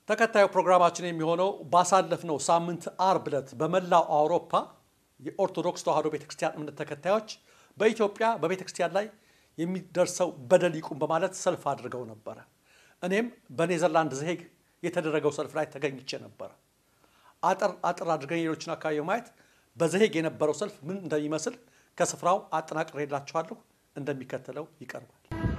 ተከታዩ ፕሮግራማችን የሚሆነው ባሳለፍነው ሳምንት አርብ ዕለት በመላው አውሮፓ የኦርቶዶክስ ተዋሕዶ ቤተክርስቲያን እምነት ተከታዮች በኢትዮጵያ በቤተክርስቲያን ላይ የሚደርሰው በደል ይቁም በማለት ሰልፍ አድርገው ነበረ። እኔም በኔዘርላንድ ዘሄግ የተደረገው ሰልፍ ላይ ተገኝቼ ነበረ። አጠር አጠር አድርገን ሌሎችን አካባቢ በማየት በዘሄግ የነበረው ሰልፍ ምን እንደሚመስል ከስፍራው አጠናቅሬላችኋለሁ። እንደሚከተለው ይቀርባል።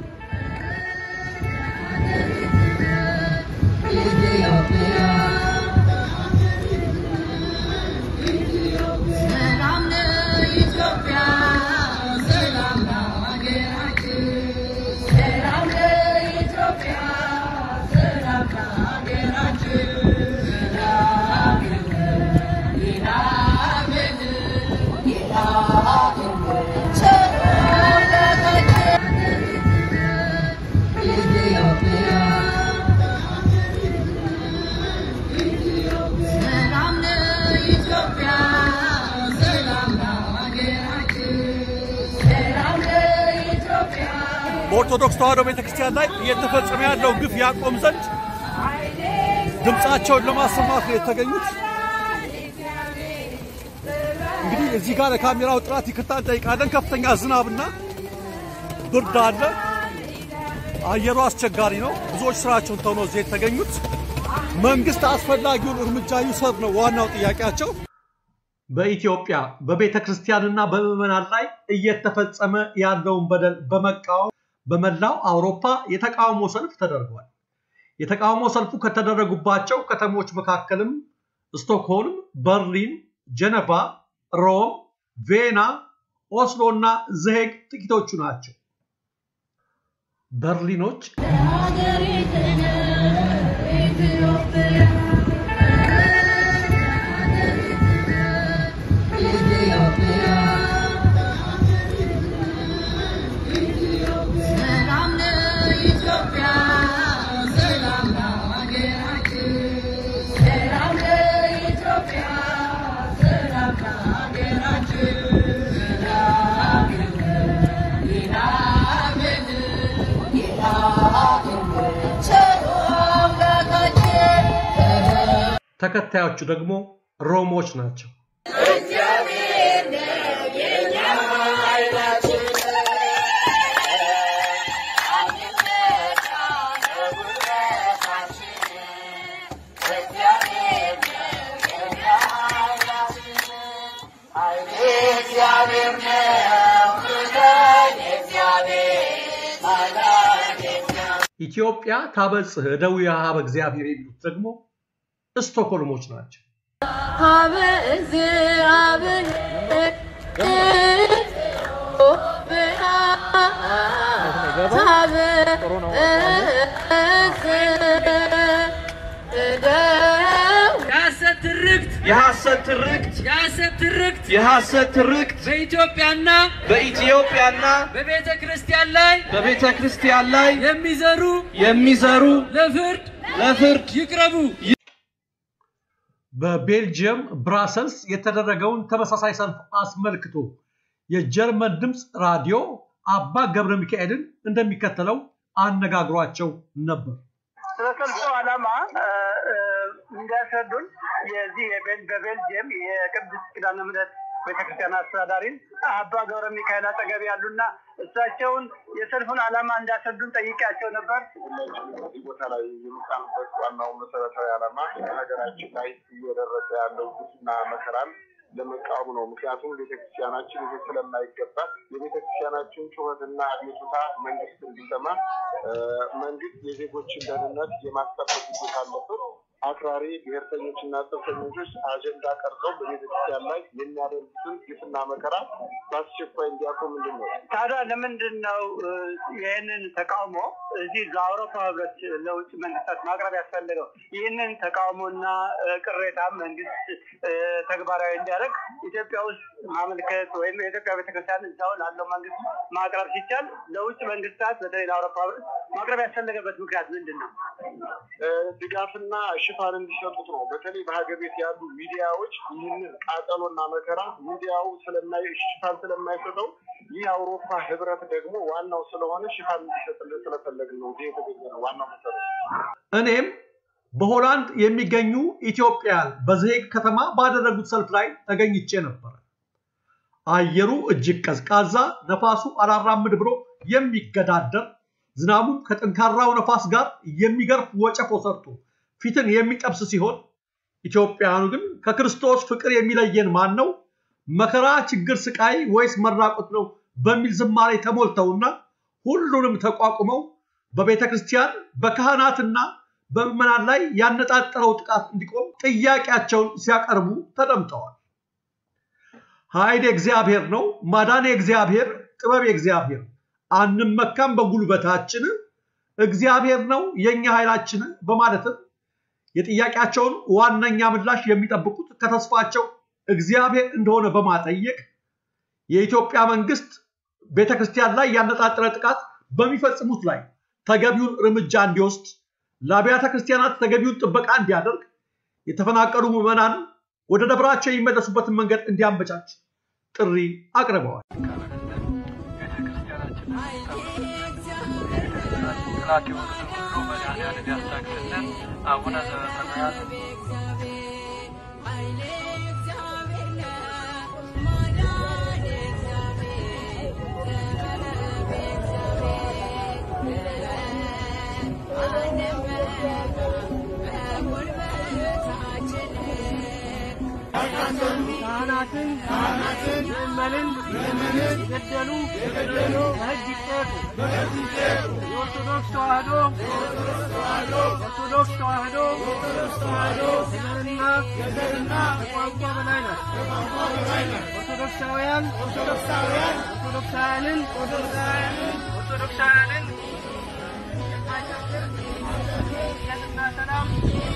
በኦርቶዶክስ ተዋሕዶ ቤተክርስቲያን ላይ እየተፈጸመ ያለው ግፍ ያቆም ዘንድ ድምፃቸውን ለማሰማት ነው የተገኙት። እንግዲህ እዚህ ጋር ለካሜራው ጥራት ይቅርታ እንጠይቃለን። ከፍተኛ ዝናብና ብርድ አለ። አየሩ አስቸጋሪ ነው። ብዙዎች ስራቸውን ተው ነው እዚህ የተገኙት። መንግስት አስፈላጊውን እርምጃ ይውሰድ ነው ዋናው ጥያቄያቸው። በኢትዮጵያ በቤተ ክርስቲያንና በምዕመናን ላይ እየተፈጸመ ያለውን በደል በመቃወም በመላው አውሮፓ የተቃውሞ ሰልፍ ተደርጓል። የተቃውሞ ሰልፉ ከተደረጉባቸው ከተሞች መካከልም ስቶክሆልም፣ በርሊን፣ ጀነቫ፣ ሮም፣ ቬና፣ ኦስሎ እና ዘሄግ ጥቂቶቹ ናቸው። በርሊኖች ተከታዮቹ ደግሞ ሮሞች ናቸው። ኢትዮጵያ ታበጽሕ እደዊሃ በእግዚአብሔር የሚሉት ደግሞ ስቶኮልሞች ናቸው። የሐሰት ትርክት የሐሰት ትርክት የሐሰት ትርክት የሐሰት ትርክት በኢትዮጵያና በኢትዮጵያና በቤተ ክርስቲያን ላይ በቤተ ክርስቲያን ላይ የሚዘሩ የሚዘሩ ለፍርድ ለፍርድ ይቅረቡ። በቤልጅየም ብራሰልስ የተደረገውን ተመሳሳይ ሰልፍ አስመልክቶ የጀርመን ድምፅ ራዲዮ አባ ገብረ ሚካኤልን እንደሚከተለው አነጋግሯቸው ነበር። ስለ ሰልፉ ዓላማ እንዲያስረዱን የዚህ የቤል- በቤልጅየም የቅድስት ኪዳነ ምሕረት ቤተክርስቲያን አስተዳዳሪን አባ ገብረ ሚካኤል አጠገብ ያሉና እሳቸውን የሰልፉን ዓላማ እንዳስረዱን ጠይቄያቸው ነበር። ሁላችንም እዚህ ቦታ ላይ የሚጣልበት ዋናው መሰረታዊ ዓላማ ሀገራችን ላይ እየደረሰ ያለው ግፍና መከራን ለመቃወም ነው። ምክንያቱም ቤተክርስቲያናችን ይህ ስለማይገባት የቤተክርስቲያናችን ጩኸትና አቤቱታ መንግስት እንዲሰማ እ፣ መንግስት የዜጎችን ደህንነት የማስጠበቅ ግዴታ አለበት። አክራሪ ብሔርተኞችና ጽንፈኞች አጀንዳ ቀርጸው በቤተክርስቲያን ላይ የሚያደርጉትን ግፍና መከራ በአስቸኳይ እንዲያቆም ምንድን ነው ታዲያ ለምንድን ነው እ፣ ይህንን ተቃውሞ እዚህ ለአውሮፓ ህብረት ለውጭ መንግስታት ማቅረብ ያስፈልገው? ይህንን ተቃውሞና እ፣ ቅሬታ መንግስት እ፣ ተግባራዊ እንዲያደርግ ኢትዮጵያ ውስጥ ማመልከት ወይም የኢትዮጵያ ቤተክርስቲያን እዛው ላለው መንግስት ማቅረብ ሲቻል ለውጭ መንግስታት በተለይ ለአውሮፓ ህብረት ማቅረብ ያስፈለገበት ምክንያት ምንድን ነው? እ፣ ድጋፍና ሽፋን እንዲሰጡት ነው። በተለይ በሀገር ቤት ያሉ ሚዲያዎች ይህንን ቃጠሎና መከራ ሚዲያው ስለማይ ሽፋን ስለማይሰጠው ይህ የአውሮፓ ህብረት ደግሞ ዋናው ስለሆነ ሽፋን እንዲሰጥልን ስለፈለግን ነው እዚህ የተገኘ ነው ዋናው መሰረት። እኔም በሆላንድ የሚገኙ ኢትዮጵያን በዝሄግ ከተማ ባደረጉት ሰልፍ ላይ ተገኝቼ ነበር። አየሩ እጅግ ቀዝቃዛ፣ ነፋሱ አላራምድ ብሎ የሚገዳደር ዝናቡም ከጠንካራው ነፋስ ጋር የሚገርፍ ወጨፎ ሰርቶ ፊትን የሚጠብስ ሲሆን ኢትዮጵያውያኑ ግን ከክርስቶስ ፍቅር የሚለየን ማን ነው? መከራ፣ ችግር፣ ስቃይ ወይስ መራቆት ነው? በሚል ዝማሬ ተሞልተውና ሁሉንም ተቋቁመው በቤተ ክርስቲያን በካህናትና በምዕመናን ላይ ያነጣጠረው ጥቃት እንዲቆም ጥያቄያቸውን ሲያቀርቡ ተደምጠዋል። ኃይል የእግዚአብሔር ነው፣ ማዳን የእግዚአብሔር፣ ጥበብ የእግዚአብሔር፣ አንመካም በጉልበታችን፣ እግዚአብሔር ነው የእኛ ኃይላችን በማለትም የጥያቄያቸውን ዋነኛ ምላሽ የሚጠብቁት ከተስፋቸው እግዚአብሔር እንደሆነ በማጠየቅ የኢትዮጵያ መንግስት ቤተክርስቲያን ላይ ያነጣጠረ ጥቃት በሚፈጽሙት ላይ ተገቢውን እርምጃ እንዲወስድ፣ ለአብያተ ክርስቲያናት ተገቢውን ጥበቃ እንዲያደርግ፣ የተፈናቀሉ ምዕመናን ወደ ደብራቸው የሚመለሱበትን መንገድ እንዲያመቻች ጥሪ አቅርበዋል። ጠላት የሆኑትን ሁሉ መድኃኒዓለም ያስታግስልን። አቡነ ዘበሰማያት ካህናትን ምእመንን የገደሉ በሕግ ይጠየቁ። የኦርቶዶክስ ተዋሕዶ ኦርቶዶክስ ተዋሕዶ ከዘርና ከቋንቋ በላይ ናት። ኦርቶዶክሳውያን ኦርቶዶክሳውያንን ኦርቶዶክሳውያንን የማይጨፍር የትና ሰላም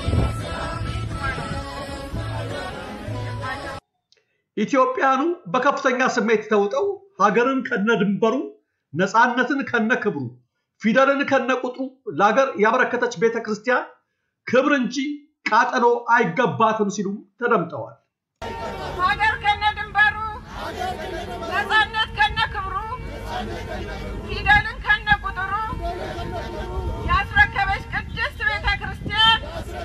ኢትዮጵያኑ በከፍተኛ ስሜት ተውጠው ሀገርን ከነ ድንበሩ፣ ነፃነትን ከነ ክብሩ፣ ፊደልን ከነ ቁጥሩ ለሀገር ያበረከተች ቤተ ክርስቲያን ክብር እንጂ ቃጠሎ አይገባትም ሲሉ ተደምጠዋል። ሀገር ከነ ድንበሩ፣ ነፃነት ከነ ክብሩ፣ ፊደልን ከነ ቁጥሩ ያስረከበች ቅድስት ቤተ ክርስቲያን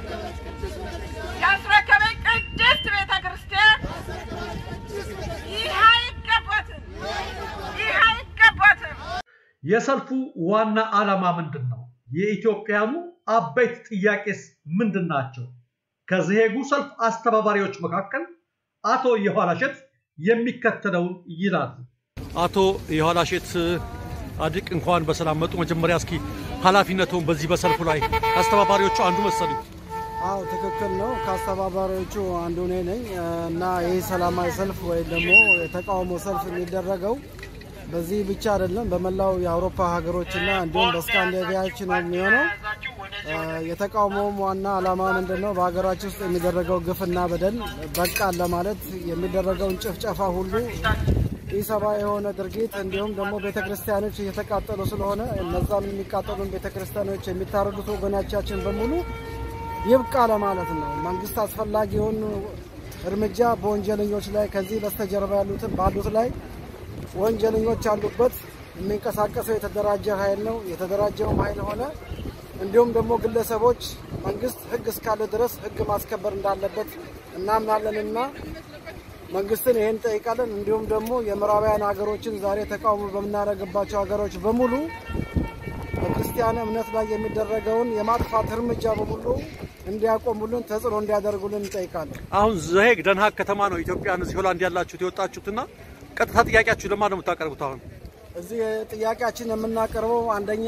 ያስረከበች ቅድስት ቤተ ክርስቲያን ይህ አይገባትም፣ ይህ አይገባትም። የሰልፉ ዋና ዓላማ ምንድን ነው? የኢትዮጵያኑ አበይት ጥያቄስ ምንድን ናቸው? ከዝሄጉ ሰልፍ አስተባባሪዎች መካከል አቶ የኋላሸት የሚከተለውን ይላሉ። አቶ የኋላሸት አድቅ እንኳን በሰላም መጡ። መጀመሪያ እስኪ ኃላፊነቱን በዚህ በሰልፉ ላይ አስተባባሪዎቹ አንዱ መሰሉኝ። አዎ ትክክል ነው። ከአስተባባሪዎቹ አንዱ እኔ ነኝ እና ይህ ሰላማዊ ሰልፍ ወይም ደግሞ የተቃውሞ ሰልፍ የሚደረገው በዚህ ብቻ አይደለም፣ በመላው የአውሮፓ ሀገሮችና እንዲሁም በስካንዲኔቪያዎች ነው የሚሆነው። የተቃውሞውም ዋና ዓላማ ምንድን ነው? በሀገራችን ውስጥ የሚደረገው ግፍና በደል በቃን ለማለት የሚደረገውን ጭፍጨፋ ሁሉ ኢሰብአዊ የሆነ ድርጊት እንዲሁም ደግሞ ቤተ ክርስቲያኖች እየተቃጠሉ ስለሆነ እነዛም የሚቃጠሉን ቤተ ክርስቲያኖች የሚታረዱት ወገኖቻችን በሙሉ ይብቃ ለማለት ነው። መንግስት አስፈላጊውን እርምጃ በወንጀለኞች ላይ ከዚህ በስተጀርባ ያሉትን ባሉት ላይ ወንጀለኞች ያሉበት የሚንቀሳቀሰው የተደራጀ ኃይል ነው። የተደራጀውም ኃይል ሆነ እንዲሁም ደግሞ ግለሰቦች መንግስት ህግ እስካለ ድረስ ህግ ማስከበር እንዳለበት እናምናለንና መንግስትን ይህን ጠይቃለን። እንዲሁም ደግሞ የምዕራባውያን ሀገሮችን ዛሬ ተቃውሞ በምናደርግባቸው ሀገሮች በሙሉ በክርስቲያን እምነት ላይ የሚደረገውን የማጥፋት እርምጃ በሙሉ እንዲያቆሙልን ተጽዕኖ እንዲያደርጉልን እንጠይቃለን። አሁን ዘሄግ ደንሃግ ከተማ ነው ኢትዮጵያን እዚህ ሆላንድ ያላችሁት የወጣችሁትና ቀጥታ ጥያቄያችሁ ለማን ነው የምታቀርቡት? አሁን እዚህ ጥያቄያችን የምናቀርበው አንደኛ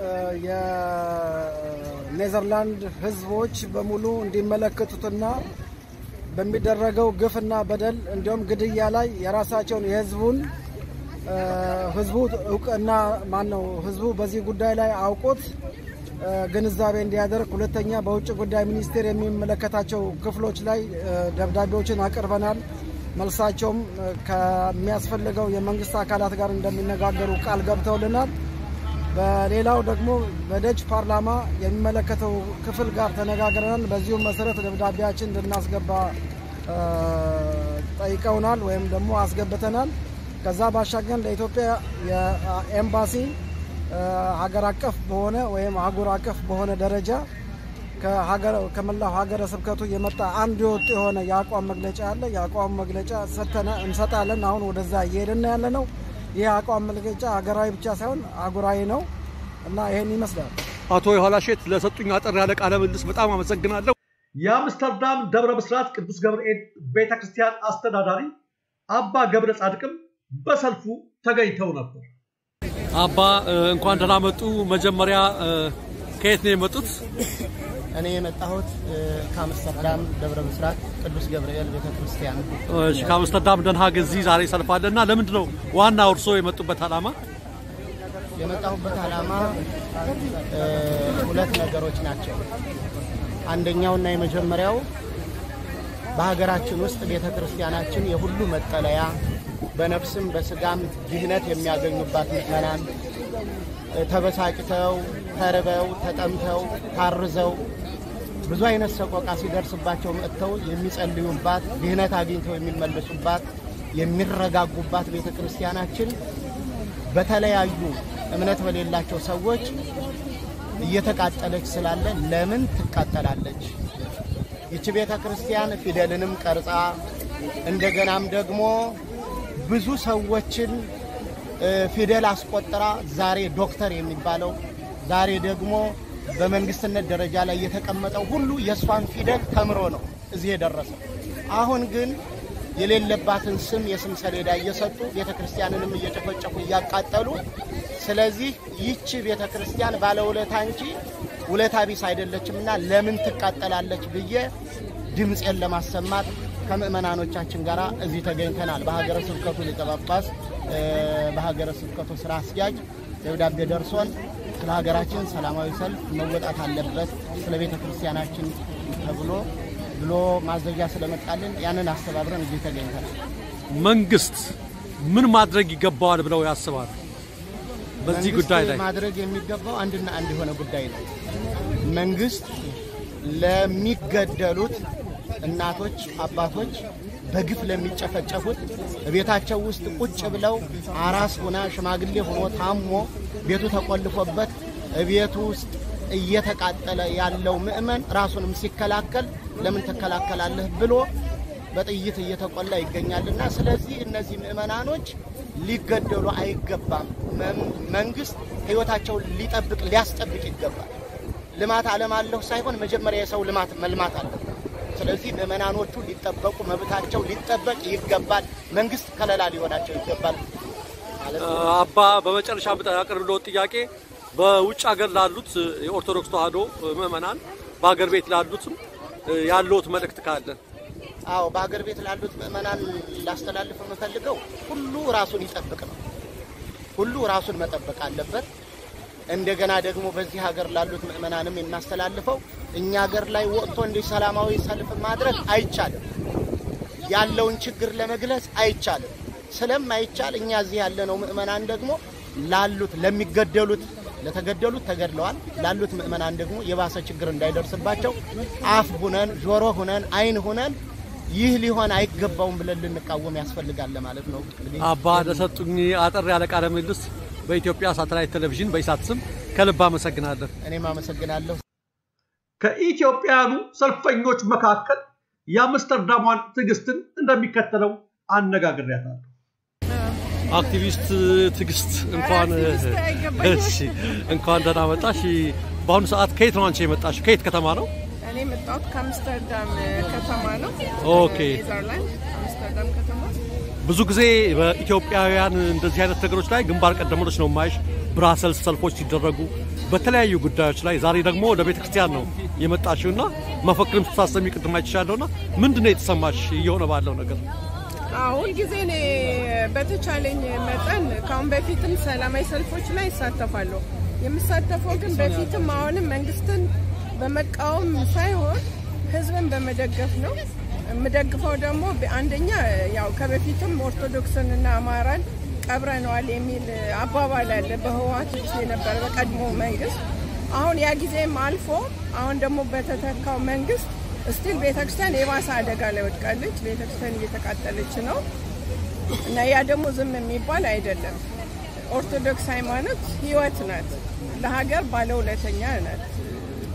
የኔዘርላንድ ህዝቦች በሙሉ እንዲመለከቱትና በሚደረገው ግፍና በደል እንዲሁም ግድያ ላይ የራሳቸውን የህዝቡን ህዝቡ እውቅና ማን ነው ህዝቡ በዚህ ጉዳይ ላይ አውቆት ግንዛቤ እንዲያደርግ፣ ሁለተኛ በውጭ ጉዳይ ሚኒስቴር የሚመለከታቸው ክፍሎች ላይ ደብዳቤዎችን አቅርበናል። መልሳቸውም ከሚያስፈልገው የመንግስት አካላት ጋር እንደሚነጋገሩ ቃል ገብተውልናል። በሌላው ደግሞ በደች ፓርላማ የሚመለከተው ክፍል ጋር ተነጋግረናል። በዚሁም መሰረት ደብዳቤያችን እንድናስገባ ጠይቀውናል ወይም ደግሞ አስገብተናል። ከዛ ባሻገር ለኢትዮጵያ የኤምባሲ ሀገር አቀፍ በሆነ ወይም አህጉር አቀፍ በሆነ ደረጃ ከሀገረ ከመላው ሀገረ ስብከቱ የመጣ አንድ የወጥ የሆነ የአቋም መግለጫ አለ። የአቋም መግለጫ ሰተነ እንሰጣለን። አሁን ወደዛ እየሄድን ያለ ነው። ይህ አቋም መግለጫ ሀገራዊ ብቻ ሳይሆን አህጉራዊ ነው እና ይሄን ይመስላል። አቶ የኋላሼት ለሰጡኝ አጠር ያለ ቃለ ምልልስ በጣም አመሰግናለሁ። የአምስተርዳም ደብረ ብስራት ቅዱስ ገብርኤል ቤተ ክርስቲያን አስተዳዳሪ አባ ገብረ ጻድቅም በሰልፉ ተገኝተው ነበር። አባ እንኳን ደህና መጡ። መጀመሪያ ከየት ነው የመጡት? እኔ የመጣሁት ከአምስተርዳም ደብረ ብስራት ቅዱስ ገብርኤል ቤተ ክርስቲያን ነው። እሺ፣ ከአምስተርዳም ደንሃግ እዚህ ዛሬ ሰልፍ አለ እና ለምንድን ነው ዋና እርሶ የመጡበት ዓላማ? የመጣሁበት ዓላማ እ፣ ሁለት ነገሮች ናቸው። አንደኛውና የመጀመሪያው በሀገራችን ውስጥ ቤተ ክርስቲያናችን የሁሉ መጠለያ በነፍስም በስጋም ድህነት የሚያገኙባት ምዕመናን እ፣ ተበሳጭተው ተርበው ተጠምተው ታርዘው ብዙ አይነት ሰቆቃ ሲደርስባቸው መጥተው የሚጸልዩባት ድህነት አግኝተው የሚመለሱባት የሚረጋጉባት ቤተ ክርስቲያናችን በተለያዩ እምነት በሌላቸው ሰዎች እየተቃጠለች ስላለ ለምን ትቃጠላለች? ይቺ ቤተ ክርስቲያን ፊደልንም ቀርጻ እንደገናም ደግሞ ብዙ ሰዎችን እ፣ ፊደል አስቆጥራ ዛሬ ዶክተር የሚባለው ዛሬ ደግሞ በመንግስትነት ደረጃ ላይ የተቀመጠው ሁሉ የእሷን ፊደል ተምሮ ነው እዚህ የደረሰው። አሁን ግን የሌለባትን ስም የስም ሰሌዳ እየሰጡ ቤተ ክርስቲያንንም እየጨፈጨፉ እያቃጠሉ፣ ስለዚህ ይቺ ቤተ ክርስቲያን ባለውለታ እንጂ ውለታ ቢስ አይደለችምና ለምን ትቃጠላለች ብዬ ድምፄን ለማሰማት ከምእመናኖቻችን ጋር እዚህ ተገኝተናል። በሀገረ ስብከቱ ሊቀ ጳጳስ እ፣ በሀገረ ስብከቱ ስራ አስኪያጅ ደብዳቤ ደርሶን ስለ ሀገራችን ሰላማዊ ሰልፍ መወጣት አለበት ስለ ቤተ ክርስቲያናችን ተብሎ ብሎ ማዘዣ ስለመጣልን ያንን አስተባብረን እዚህ ተገኝተናል። መንግስት ምን ማድረግ ይገባዋል ብለው ያስባሉ? በዚህ መንግስት ጉዳይ ላይ ማድረግ የሚገባው አንድና አንድ የሆነ ጉዳይ ነው። መንግስት ለሚገደሉት እናቶች፣ አባቶች በግፍ ለሚጨፈጨፉት ቤታቸው ውስጥ ቁጭ ብለው አራስ ሆና ሽማግሌ ሆኖ ታሞ ቤቱ ተቆልፎበት ቤቱ ውስጥ እየተቃጠለ ያለው ምእመን ራሱንም ሲከላከል ለምን ትከላከላለህ ብሎ በጥይት እየተቆላ ይገኛልና ስለዚህ እነዚህ ምእመናኖች ሊገደሉ አይገባም። መም- መንግስት ህይወታቸውን ሊጠብቅ ሊያስጠብቅ ይገባል። ልማት አለማለሁ ሳይሆን መጀመሪያ የሰው ልማት መልማት አለበት። ስለዚህ ምእመናኖቹ ሊጠበቁ መብታቸው ሊጠበቅ ይገባል። መንግስት ከለላ ሊሆናቸው ይገባል ማለት ነው። አባ በመጨረሻ ያቀርብለው ጥያቄ በውጭ ሀገር ላሉት የኦርቶዶክስ ተዋሕዶ ምዕመናን በሀገር ቤት ላሉትም ያለውት መልእክት ካለ አዎ በሀገር ቤት ላሉት ምእመናን ላስተላልፍ የምፈልገው ሁሉ ራሱን ይጠብቅ ነው። ሁሉ ራሱን መጠበቅ አለበት። እንደገና ደግሞ በዚህ ሀገር ላሉት ምእመናንም የማስተላልፈው እኛ ሀገር ላይ ወጥቶ እንዲህ ሰላማዊ ሰልፍ ማድረግ አይቻልም። ያለውን ችግር ለመግለጽ አይቻልም። ስለማይቻል እኛ እዚህ ያለነው ምእመናን ደግሞ ላሉት ለሚገደሉት ለተገደሉት ተገድለዋል ላሉት ምእመናን ደግሞ የባሰ ችግር እንዳይደርስባቸው አፍ ሁነን ጆሮ ሁነን ዓይን ሁነን ይህ ሊሆን አይገባውም ብለን ልንቃወም ያስፈልጋል ለማለት ነው። እንግዲህ አባ ለሰጡኝ አጠር ያለ ቃለ ምልልስ በኢትዮጵያ ሳተላይት ቴሌቪዥን በኢሳት ስም ከልብ አመሰግናለሁ። እኔም አመሰግናለሁ። ከኢትዮጵያውያኑ ሰልፈኞች መካከል የአምስተርዳሟን ትዕግስትን እንደሚከተለው አነጋግሬያታለሁ። አክቲቪስት ትዕግስት እንኳን አክቲቪስት አይገባኝም። እሺ፣ እንኳን ደህና መጣሽ። በአሁኑ ሰዓት ከየት ነው አንቺ የመጣሽ? ከየት ከተማ ነው? እኔ የመጣሁት ከአምስተርዳም ከተማ ነው። ኦኬ። ኔዘርላንድ አምስተርዳም ከተማ። ብዙ ጊዜ በኢትዮጵያውያን እንደዚህ አይነት ነገሮች ላይ ግንባር ቀደሞች ነው የማይሽ። ብራሰልስ ሰልፎች ሲደረጉ በተለያዩ ጉዳዮች ላይ ዛሬ ደግሞ ወደ ቤተ ክርስቲያን ነው የመጣሽው እና መፈክርም ስታሰሚ ቅድም አይችሻለሁ እና ምንድን ነው የተሰማሽ እየሆነ ባለው ነገር? አሁን ጊዜ እኔ በተቻለኝ መጠን ከአሁን በፊትም ሰላማዊ ሰልፎች ላይ ይሳተፋለሁ። የምሳተፈው ግን በፊትም አሁንም መንግስትን በመቃወም ሳይሆን ህዝብን በመደገፍ ነው። የምደግፈው ደግሞ አንደኛ ያው ከበፊትም ኦርቶዶክስንና አማራን ቀብረነዋል የሚል አባባል አለ በህወሓት ጊዜ የነበረ በቀድሞ መንግስት። አሁን ያ ጊዜም አልፎ አሁን ደግሞ በተተካው መንግስት ስቲል ቤተክርስቲያን የባሰ አደጋ ላይ ወድቃለች። ቤተክርስቲያን እየተቃጠለች ነው እና ያ ደግሞ ዝም የሚባል አይደለም። ኦርቶዶክስ ሃይማኖት ህይወት ናት፣ ለሀገር ባለውለተኛ ናት።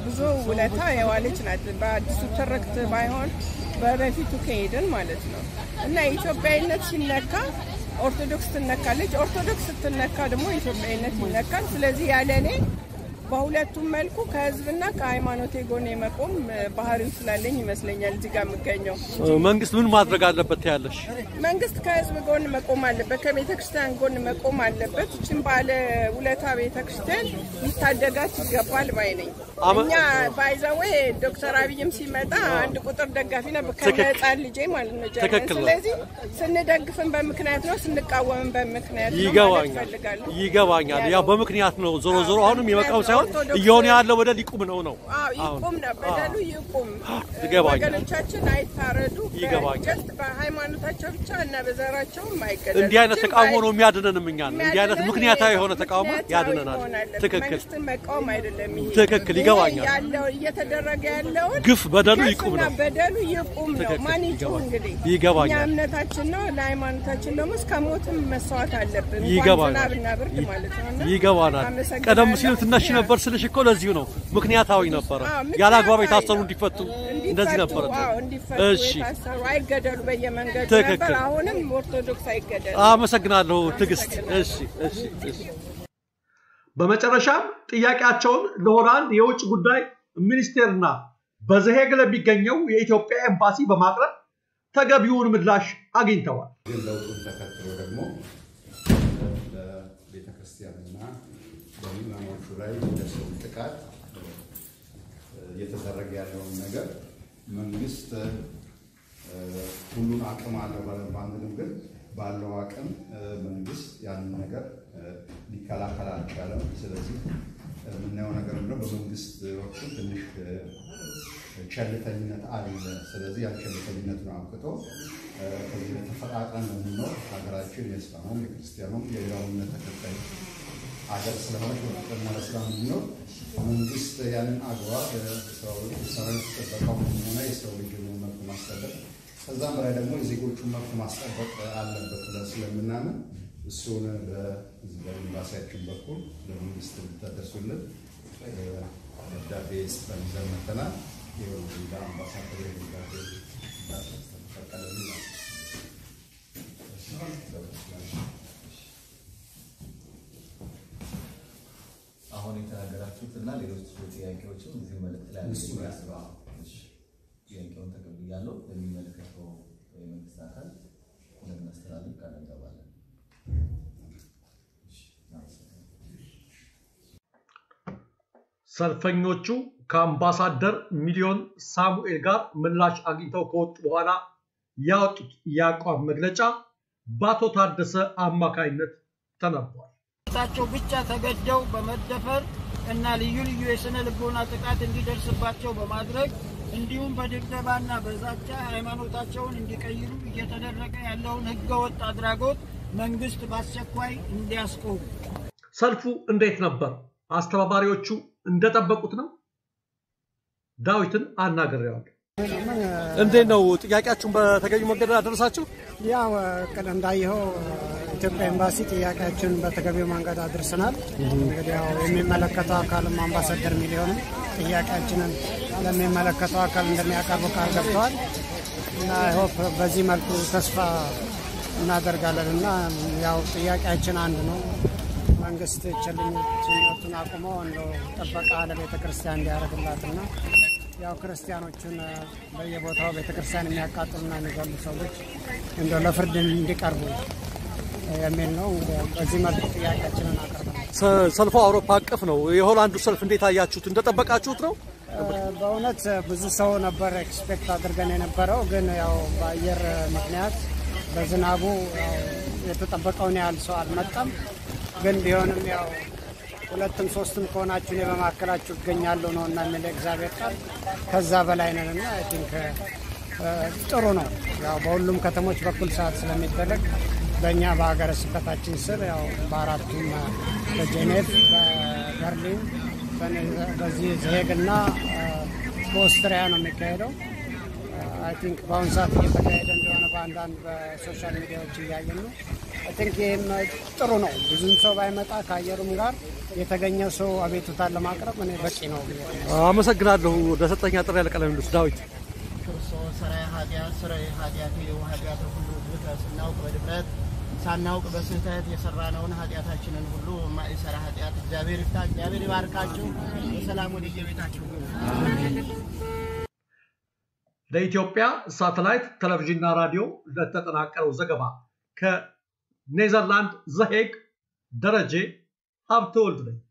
ብዙ ውለታ የዋለች ናት። በአዲሱ ትርክት ባይሆን በበፊቱ ከሄድን ማለት ነው እና ኢትዮጵያዊነት ሲነካ ኦርቶዶክስ ትነካለች። ኦርቶዶክስ ስትነካ ደግሞ ኢትዮጵያዊነት ይነካል። ስለዚህ ያለ እኔ በሁለቱም መልኩ ከህዝብና ከሃይማኖቴ ጎን የመቆም እ፣ ባህሪው ስላለኝ ይመስለኛል እዚህ ጋር የምገኘው። መንግስት ምን ማድረግ አለበት ያለሽ? መንግስት ከህዝብ ጎን መቆም አለበት፣ ከቤተ ክርስቲያን ጎን መቆም አለበት። ይችን ባለ ውለታ ቤተ ክርስቲያን ሊታደጋት ይገባል ባይ ነኝ። አመ- እኛ ባይዘዌ ዶክተር አብይም ሲመጣ አንድ ቁጥር ደጋፊ ነበር ትክክል። ከህፃን ልጄ ማለት ነው ጀርመን። ትክክል ነው። ስለዚህ ስንደግፍን በምክንያት ነው፣ ስንቃወምን በምክንያት ነው ማለት ይገባኛል እፈልጋለሁ። ይገባኛል። ያው በምክንያት ነው። ዞሮ ዞሮ አሁንም የመቃወም ሳይሆን ኦርቶዶክስ- እየሆነ ያለው በደል ይቁም ነው ነው። አዎ አሁን ይቁም ነው በደሉ ይቁም። ይገባኛል። ወገኖቻችን አይታረዱ። ይገባኛል። ጀስት በሃይማኖታቸው ብቻ እና በዘራቸውም አይገደሉ። እንዲህ አይነት ግን ተቃውሞ በሃይ- ነው የሚያድነንም እኛን። እንዲህ አይነት የሚያድነን ምክንያታዊ ይሄ የሆነ ተቃውሞ ምክንያታዊ ያድነናል። መሆን አለበት። ትክክል መንግስትን መቃወም አይደለም ይሄ ትክክል፣ ይሄ ይገባኛል። ያለው እየተደረገ ያለውን ግፍ በደሉ ግፍና ይቁም ነው። በደሉ ይቁም ነው። ትክክል፣ ማን ይጩህ ይገባኛል። እንግዲህ ይገባኛል። እኛ እምነታችን ነው። ለሃይማኖታችን ደግሞ እስከ ሞትም መስዋዕት አለብን። እንኳን ይገባናል። ዝናብና ብርድ ማለት ነው እና ይገባናል። አመሰግናለሁ። ቀደም ሲል ትነሽ ነበር ስልሽ እኮ ለዚሁ ነው። ምክንያታዊ ነበረ። አዎ፣ ያለ አግባብ ምክንያታዊ የታሰሩ ነው። እንዲፈቱ እንዲፈቱ፣ እንደዚህ ነበረ። አዎ፣ እንዲፈቱ እሺ የታሰሩ አይገደሉ በየመንገዱ ትክክል። ነበር። አሁንም ኦርቶዶክስ አይገደሉ። አመሰግናለሁ ትዕግስት። እሺ እሺ እሺ። በመጨረሻም ጥያቄያቸውን ለሆላንድ የውጭ ጉዳይ ሚኒስቴርና በዘሄግ ለሚገኘው የኢትዮጵያ ኤምባሲ በማቅረብ ተገቢውን ምላሽ አግኝተዋል። ግን ለውጡን ተከትሎ ደግሞ በቤተ ክርስቲያንና በምዕመናኖቹ ላይ የሚደርሰውን ጥቃት እየተደረገ ያለውን ነገር መንግስት እ፣ ሁሉን አቅም አለው ብለን ባንልም ግን ባለው አቅም እ፣ መንግስት ያንን ነገር እ፣ ሊከላከል አልቻለም። ስለዚህ የምናየው ነገር ምንድነው? በመንግስት በኩል ትንሽ እ፣ ቸልተኝነት አለ። ስለዚህ ያን ቸልተኝነቱን አብቅቶ እ፣ ከዚህ በተፈቃቅረን ነው የምንኖር። ሀገራችን የእስላሙም የክርስቲያኑም የሌላው እምነት ተከታይ ሀገር ስለሆነች በፍቅርና በሰላም እንዲኖር መንግስት ያንን አግባብ ሰራዊት ጥበቃው ሆነ የሰው ልጅ መብት ማስጠበቅ ከዛም በላይ ደግሞ የዜጎቹን መብት ማስጠበቅ አለበት ብለን ስለምናምን እሱን በዚህ በኤምባሲያችን በኩል ለመንግስት ልታደርሱልን እ፣ ደብዳቤ ጽፈን ይዘን መጥተናል። የወልዳ አምባሳደር ደብዳቤ ፈቀደልን ነው። አሁን የተናገራችሁት እና ሌሎች ጥያቄዎችም እዚህ መልእክት ላይ እሱ ላይ አለ። እሺ፣ ጥያቄውን ተቀብያለሁ። ለሚመለከተው የመንግስት አካል እንደምናስተላልፍ ቃል እንገባለን። እሺ፣ እናመሰግናለን። ሰልፈኞቹ ከአምባሳደር ሚሊዮን ሳሙኤል ጋር ምላሽ አግኝተው ከወጡ በኋላ ያወጡት የአቋም መግለጫ በአቶ ታደሰ አማካይነት ተነቧል። ታቸው ብቻ ተገደው በመደፈር እና ልዩ ልዩ የስነ ልቦና ጥቃት እንዲደርስባቸው በማድረግ እንዲሁም በድብደባና በዛቻ ሃይማኖታቸውን እንዲቀይሩ እየተደረገ ያለውን ህገወጥ አድራጎት መንግስት በአስቸኳይ እንዲያስቆም ሰልፉ እንዴት ነበር? አስተባባሪዎቹ እንደጠበቁት ነው? ዳዊትን አናግሬዋለሁ። እንዴት ነው ጥያቄያችሁን በተገቢ መንገድ አደረሳችሁ? ያው ቅድ እንዳየኸው ኢትዮጵያ ኤምባሲ ጥያቄያችን በተገቢው መንገድ አድርሰናል። እንግዲህ ያው የሚመለከተው አካልም አምባሳደር ሚሊዮንም ጥያቄያችንን ለሚመለከተው አካል እንደሚያቀርቡ ቃል ገብተዋል እና ሆፕ በዚህ መልኩ ተስፋ እናደርጋለን እና ያው ጥያቄያችን አንድ ነው። መንግስት ቸልተኝነቱን አቁሞ እንደው ጥበቃ ለቤተ ክርስቲያን እንዲያደርግላትና ያው ክርስቲያኖቹን በየቦታው ቤተ ክርስቲያን የሚያቃጥሉና የሚገሉ ሰዎች እንደው ለፍርድ እንዲቀርቡ የሚል ነው። እንግዲህ በዚህ መልኩ ጥያቄያችንን አቅርበናል። ሰ- ሰልፉ አውሮፓ አቀፍ ነው። የሆላንዱ ሰልፍ እንዴት አያችሁት? እንደጠበቃችሁት ነው? በእውነት ብዙ ሰው ነበር ኤክስፔክት አድርገን የነበረው፣ ግን ያው በአየር ምክንያት በዝናቡ ያው የተጠበቀውን ያህል ሰው አልመጣም። ግን ቢሆንም ያው ሁለትም ሶስትም ከሆናችሁ እኔ በመካከላችሁ እገኛለሁ ነው እና የሚል እግዚአብሔር ቃል ከዛ በላይ ነን እና አይ ቲንክ ጥሩ ነው። ያው በሁሉም ከተሞች በኩል ሰዓት ስለሚደረግ በእኛ በሀገረ ስብከታችን ስር ያው በአራቱም በጄኔቭ፣ በበርሊን፣ በኔ- በዚህ ዘሄግ እና በኦስትሪያ ነው የሚካሄደው። አይ ቲንክ በአሁኑ ሰዓት እየተካሄደ እንደሆነ በአንዳንድ በሶሻል ሚዲያዎች እያየን ነው ቲንክ ይህም ጥሩ ነው። ብዙም ሰው ባይመጣ ከአየሩም ጋር የተገኘ ሰው አቤቱታን ለማቅረብ እኔ በቂ ነው ብዬ ነው። አመሰግናለሁ ለሰጠኛ ጥሪ ያለ ቃለ ምልልስ ዳዊት። ክርስቶስ ሠራየ ኃጢአት ሥራየ ኃጢአት ኃጢአት ሁሉ ዝብተ ስናውቅ በድፍረት ሳናውቅ በስህተት የሰራነውን ኃጢአታችንን ሁሉ የማይሰራ ኃጢአት እግዚአብሔር ይፍታ። እግዚአብሔር ይባርካችሁ። በሰላም ወደ የቤታችሁ ግቡ። ለኢትዮጵያ ሳተላይት ቴሌቪዥንና ራዲዮ ለተጠናቀረው ዘገባ ከኔዘርላንድ ዘሄግ ደረጀ ሀብተወልድ ነኝ።